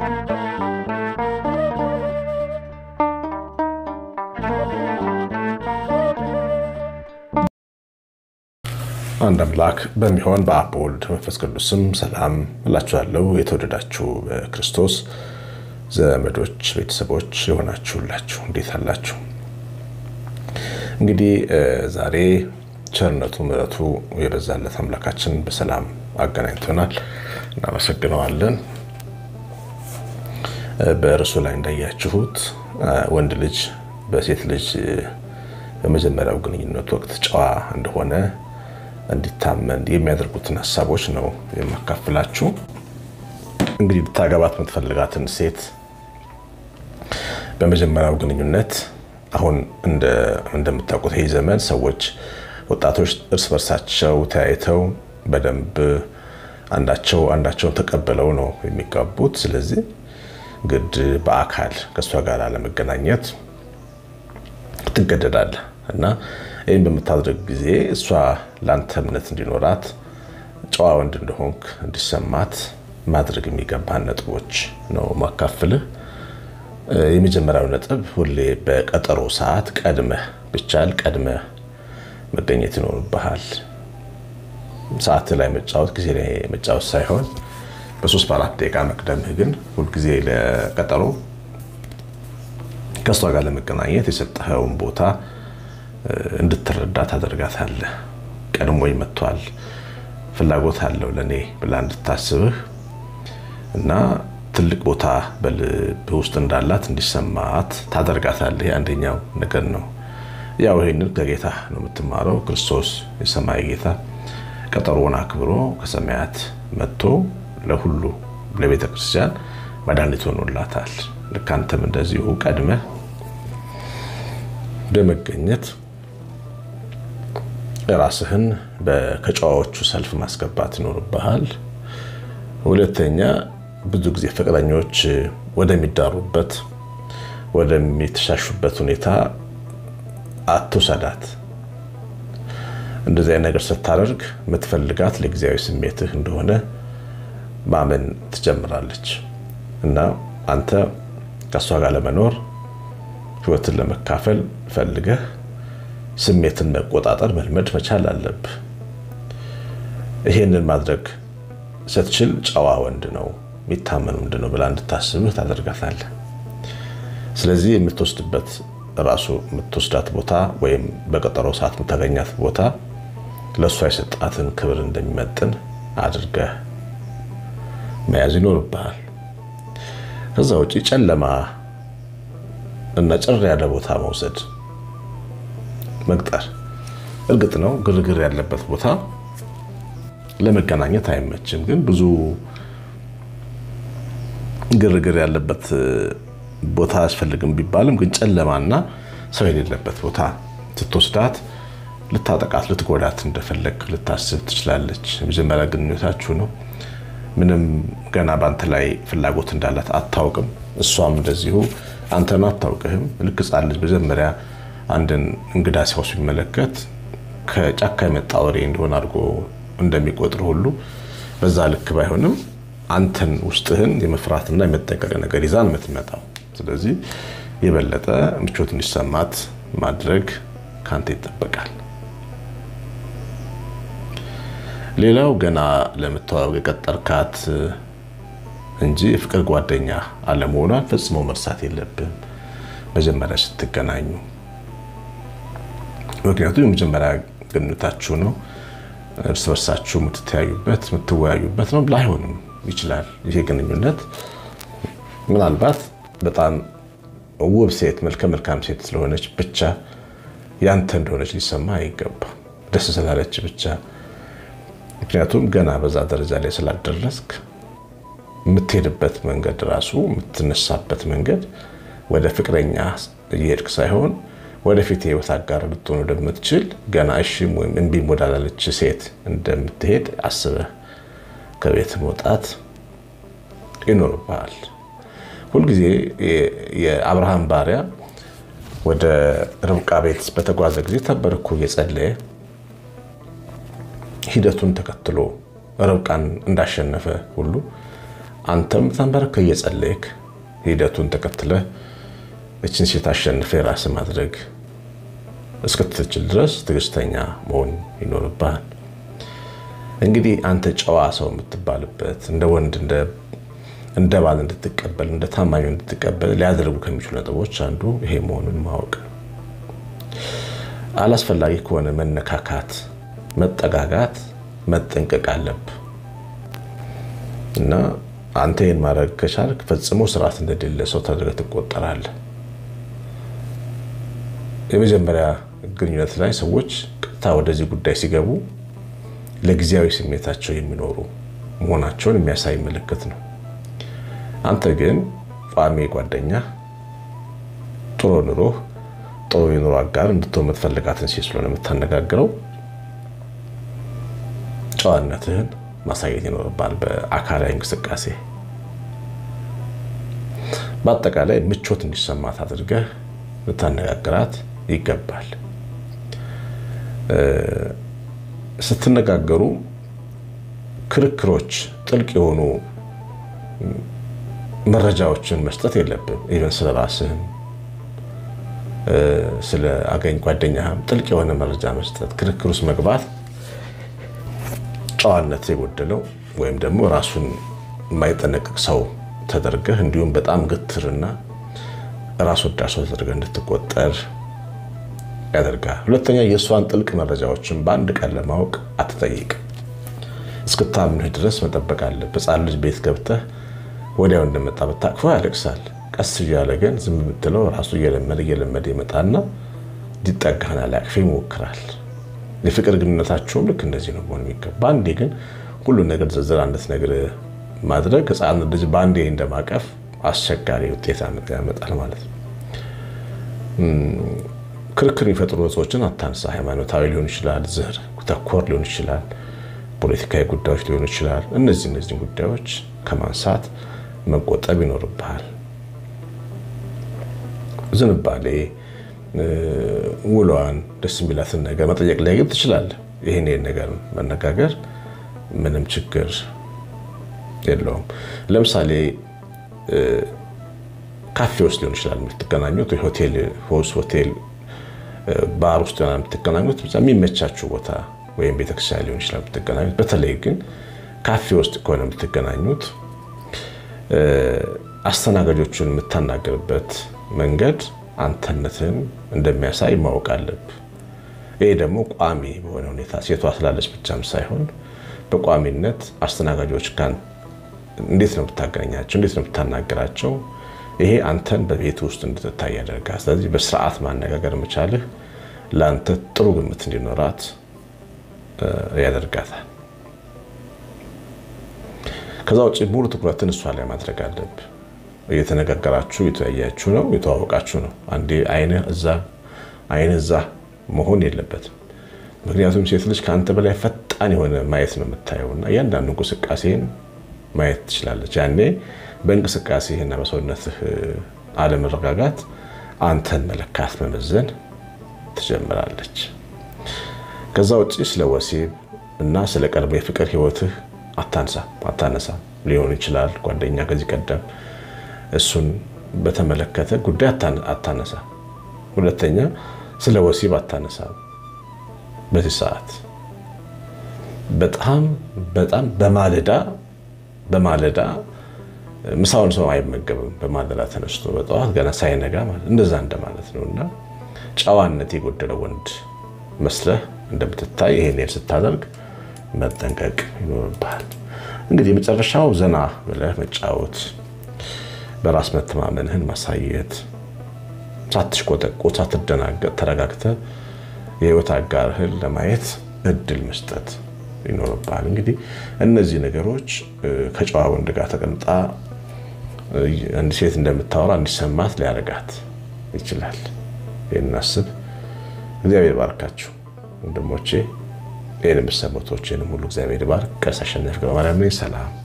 አንድ አምላክ በሚሆን በአብ በወልድ መንፈስ ቅዱስ ስም ሰላም እላችኋለሁ። የተወደዳችሁ በክርስቶስ ዘመዶች፣ ቤተሰቦች የሆናችሁላችሁ እንዴት አላችሁ? እንግዲህ ዛሬ ቸርነቱ ምሕረቱ የበዛለት አምላካችን በሰላም አገናኝቶናል። እናመሰግነዋለን። በእርሱ ላይ እንዳያችሁት ወንድ ልጅ በሴት ልጅ በመጀመሪያው ግንኙነት ወቅት ጨዋ እንደሆነ እንዲታመን የሚያደርጉትን ሀሳቦች ነው የማካፍላችሁ። እንግዲህ ልታገባት የምትፈልጋትን ሴት በመጀመሪያው ግንኙነት አሁን እንደምታውቁት ይህ ዘመን ሰዎች ወጣቶች እርስ በርሳቸው ተያይተው በደንብ አንዳቸው አንዳቸውን ተቀበለው ነው የሚጋቡት። ስለዚህ ግድ በአካል ከእሷ ጋር ለመገናኘት ትገደዳለህ እና ይህም በምታደርግ ጊዜ እሷ ለአንተ እምነት እንዲኖራት ጨዋ ወንድ እንደሆንክ እንዲሰማት ማድረግ የሚገባህን ነጥቦች ነው ማካፍልህ። የመጀመሪያው ነጥብ ሁሌ በቀጠሮ ሰዓት ቀድመህ ብቻል ቀድመህ መገኘት ይኖርብሃል። ሰዓት ላይ መጫወት ጊዜ ላይ መጫወት ሳይሆን በሶስት በአራት ደቂቃ መቅደምህ ግን ሁልጊዜ ለቀጠሮ ከእሷ ጋር ለመገናኘት የሰጠኸውን ቦታ እንድትረዳ ታደርጋታለህ። ቀድሞኝ መጥቷል፣ ፍላጎት አለው ለእኔ ብላ እንድታስብህ እና ትልቅ ቦታ በልብህ ውስጥ እንዳላት እንዲሰማት ታደርጋታለህ። አንደኛው ነገር ነው። ያው ይህንን ከጌታ ነው የምትማረው። ክርስቶስ የሰማይ ጌታ ቀጠሮውን አክብሮ ከሰማያት መጥቶ ለሁሉ ለቤተ ክርስቲያን መድኃኒት ሆኖላታል። ልክ አንተም እንደዚሁ ቀድመህ በመገኘት ራስህን ከጨዋዎቹ ሰልፍ ማስገባት ይኖርብሃል። ሁለተኛ ብዙ ጊዜ ፍቅረኞች ወደሚዳሩበት ወደሚተሻሹበት ሁኔታ አትውሰዳት። እንደዚህ አይነት ነገር ስታደርግ የምትፈልጋት ለጊዜያዊ ስሜትህ እንደሆነ ማመን ትጀምራለች እና አንተ ከእሷ ጋር ለመኖር ህይወትን ለመካፈል ፈልገህ ስሜትን መቆጣጠር መልመድ መቻል አለብህ። ይሄንን ማድረግ ስትችል ጨዋ ወንድ ነው የሚታመን ወንድ ነው ብላ እንድታስብህ ታደርጋታለህ። ስለዚህ የምትወስድበት ራሱ የምትወስዳት ቦታ ወይም በቀጠሮ ሰዓት የምታገኛት ቦታ ለእሷ የሰጣትን ክብር እንደሚመጥን አድርገህ መያዝ ይኖርብሃል። ከዛ ውጭ ጨለማ እና ጭር ያለ ቦታ መውሰድ መቅጠር። እርግጥ ነው ግርግር ያለበት ቦታ ለመገናኘት አይመችም። ግን ብዙ ግርግር ያለበት ቦታ አያስፈልግም ቢባልም ግን ጨለማና ሰው የሌለበት ቦታ ስትወስዳት ልታጠቃት፣ ልትጎዳት እንደፈለግ ልታስብ ትችላለች። የመጀመሪያ ግንኙነታችሁ ነው። ምንም ገና በአንተ ላይ ፍላጎት እንዳላት አታውቅም። እሷም እንደዚሁ አንተን አታውቅህም። ልክ ሕፃን ልጅ መጀመሪያ አንድን እንግዳ ሰው ሲመለከት ከጫካ የመጣ ወሬ እንደሆነ አድርጎ እንደሚቆጥር ሁሉ በዛ ልክ ባይሆንም አንተን ውስጥህን የመፍራትና የመጠንቀቅ ነገር ይዛ ነው የምትመጣው። ስለዚህ የበለጠ ምቾት እንዲሰማት ማድረግ ከአንተ ይጠበቃል። ሌላው ገና ለመተዋወቅ የቀጠርካት እንጂ የፍቅር ጓደኛ አለመሆኗን ፈጽሞ መርሳት የለብህም መጀመሪያ ስትገናኙ። ምክንያቱም የመጀመሪያ ግንኙነታችሁ ነው። እርስ በርሳችሁ የምትተያዩበት የምትወያዩበት ነው። ላይሆንም ይችላል። ይሄ ግንኙነት ምናልባት በጣም ውብ ሴት መልከ መልካም ሴት ስለሆነች ብቻ ያንተ እንደሆነች ሊሰማ አይገባም። ደስ ስላለች ብቻ ምክንያቱም ገና በዛ ደረጃ ላይ ስላልደረስክ የምትሄድበት መንገድ ራሱ የምትነሳበት መንገድ ወደ ፍቅረኛ እየሄድክ ሳይሆን ወደፊት የህይወት አጋር ልትሆን ወደምትችል ገና እሺም ወይም እምቢም ወዳላለች ሴት እንደምትሄድ አስበህ ከቤት መውጣት ይኖርብሃል። ሁልጊዜ የአብርሃም ባሪያ ወደ ርብቃ ቤት በተጓዘ ጊዜ ተንበርኮ እየጸለየ ሂደቱን ተከትሎ ርብቃን እንዳሸነፈ ሁሉ አንተም ተንበረከክ እየጸለይክ ሂደቱን ተከትለህ እችን ሴት አሸንፈ የራስ ማድረግ እስክትችል ድረስ ትዕግስተኛ መሆን ይኖርብሃል። እንግዲህ አንተ ጨዋ ሰው የምትባልበት እንደ ወንድ እንደ ባል እንድትቀበል እንደ ታማኝ እንድትቀበል ሊያደርጉ ከሚችሉ ነጥቦች አንዱ ይሄ መሆኑን ማወቅ ነው። አላስፈላጊ ከሆነ መነካካት፣ መጠጋጋት መጠንቀቅ አለብህ እና አንተ ይህን ማድረግ ከቻልክ ፈጽሞ ስርዓት እንደሌለ ሰው ተደርገህ ትቆጠራለህ። የመጀመሪያ ግንኙነት ላይ ሰዎች ቀጥታ ወደዚህ ጉዳይ ሲገቡ ለጊዜያዊ ስሜታቸው የሚኖሩ መሆናቸውን የሚያሳይ ምልክት ነው። አንተ ግን ቋሚ ጓደኛ፣ ጥሩ ኑሮ፣ ጥሩ የኑሮ አጋር እንድትሆን የምትፈልጋትን ሴት ስለሆነ የምታነጋግረው ጨዋነትህን ማሳየት ይኖርባል። በአካላዊ እንቅስቃሴ በአጠቃላይ ምቾት እንዲሰማት አድርገህ ልታነጋግራት ይገባል። ስትነጋገሩ ክርክሮች፣ ጥልቅ የሆኑ መረጃዎችን መስጠት የለብም። ኢቨን ስለ ራስህም ስለ አገኝ ጓደኛህም ጥልቅ የሆነ መረጃ መስጠት፣ ክርክር ውስጥ መግባት ጨዋነት የጎደለው ወይም ደግሞ ራሱን የማይጠነቅቅ ሰው ተደርገህ እንዲሁም በጣም ግትርና ራስ ወዳድ ሰው ተደርገህ እንድትቆጠር ያደርጋል። ሁለተኛ የእሷን ጥልቅ መረጃዎችን በአንድ ቀን ለማወቅ አትጠይቅ። እስክታምንህ ድረስ መጠበቅ አለብህ። ሕፃን ልጅ ቤት ገብተህ ወዲያው እንደመጣ ብታቅፈው ያለቅሳል። ቀስ እያለ ግን ዝም ብትለው ራሱ እየለመደ እየለመደ ይመጣና ሊጠጋህና ሊያቅፍህ ይሞክራል። የፍቅር ግንኙነታቸውም ልክ እንደዚህ ነው መሆን የሚገባ። በአንዴ ግን ሁሉን ነገር ዝርዝር አንድት ነገር ማድረግ ሕፃን ልጅ በአንዴ እንደማቀፍ አስቸጋሪ ውጤት ያመጣል ማለት ነው። ክርክር የሚፈጥሩ ሰዎችን አታንሳ። ሃይማኖታዊ ሊሆን ይችላል፣ ዘር ተኮር ሊሆን ይችላል፣ ፖለቲካዊ ጉዳዮች ሊሆኑ ይችላል። እነዚህ እነዚህን ጉዳዮች ከማንሳት መቆጠብ ይኖርብሃል። ዝንባሌ ውሏን ደስ የሚላትን ነገር መጠየቅ ላይ ግን ትችላለህ። ይህን ይህን ነገር መነጋገር ምንም ችግር የለውም። ለምሳሌ ካፌ ውስጥ ሊሆን ይችላል የምትገናኙት፣ ሆቴል ሆቴል ባር ውስጥ ሆና የምትገናኙት የሚመቻችሁ ቦታ ወይም ቤተክርስቲያን ሊሆን ይችላል የምትገናኙት። በተለይ ግን ካፌ ውስጥ ከሆነ የምትገናኙት አስተናጋጆቹን የምታናገርበት መንገድ አንተነትን እንደሚያሳይ ማወቅ አለብህ። ይሄ ደግሞ ቋሚ በሆነ ሁኔታ ሴቷ ስላለች ብቻም ሳይሆን በቋሚነት አስተናጋጆች ጋር እንዴት ነው የምታገናኛቸው? እንዴት ነው የምታናገራቸው? ይሄ አንተን በቤት ውስጥ እንድትታይ ያደርጋል። ስለዚህ በስርዓት ማነጋገር መቻልህ ለአንተ ጥሩ ግምት እንዲኖራት ያደርጋታል። ከዛ ውጭ ሙሉ ትኩረትን እሷ ላይ ማድረግ አለብህ። እየተነጋገራችሁ የተያያችሁ ነው፣ የተዋወቃችሁ ነው። አንዴ አይንህ እዛ አይንህ እዛ መሆን የለበትም። ምክንያቱም ሴት ልጅ ከአንተ በላይ ፈጣን የሆነ ማየት ነው የምታየው እና እያንዳንዱ እንቅስቃሴን ማየት ትችላለች። ያኔ በእንቅስቃሴህና በሰውነትህ አለመረጋጋት አንተን መለካት መመዘን ትጀምራለች። ከዛ ውጭ ስለ ወሲብ እና ስለ ቀድሞ የፍቅር ህይወትህ አታንሳ አታነሳ ሊሆን ይችላል። ጓደኛ ከዚህ ቀደም እሱን በተመለከተ ጉዳይ አታነሳ። ሁለተኛ ስለ ወሲብ አታነሳ። በዚህ ሰዓት በጣም በጣም በማለዳ በማለዳ ምሳውን ሰው አይመገብም። በማለዳ ተነስቶ በጠዋት ገና ሳይነጋ ማለት እንደዛ እንደማለት ነው እና ጨዋነት የጎደለው ወንድ መስለህ እንደምትታይ ይሄን ስታደርግ መጠንቀቅ ይኖርብሃል። እንግዲህ የመጨረሻው ዘና ብለህ መጫወት፣ በራስ መተማመንህን ማሳየት፣ ሳትሽቆጠቆጥ ሳትደናገጥ ተረጋግተህ የህይወት አጋርህን ለማየት እድል መስጠት ይኖርብሃል። እንግዲህ እነዚህ ነገሮች ከጨዋ ወንድ ጋር ተቀምጣ አንድ ሴት እንደምታወራ እንዲሰማት ሊያደርጋት ይችላል። ይህን አስብ። እግዚአብሔር ባርካችሁ ወንድሞቼ። ይህን የምትሰሙቶችንም ሁሉ እግዚአብሔር ባርክ። ቀሲስ አሸናፊ ገብረማርያም ነኝ። ሰላም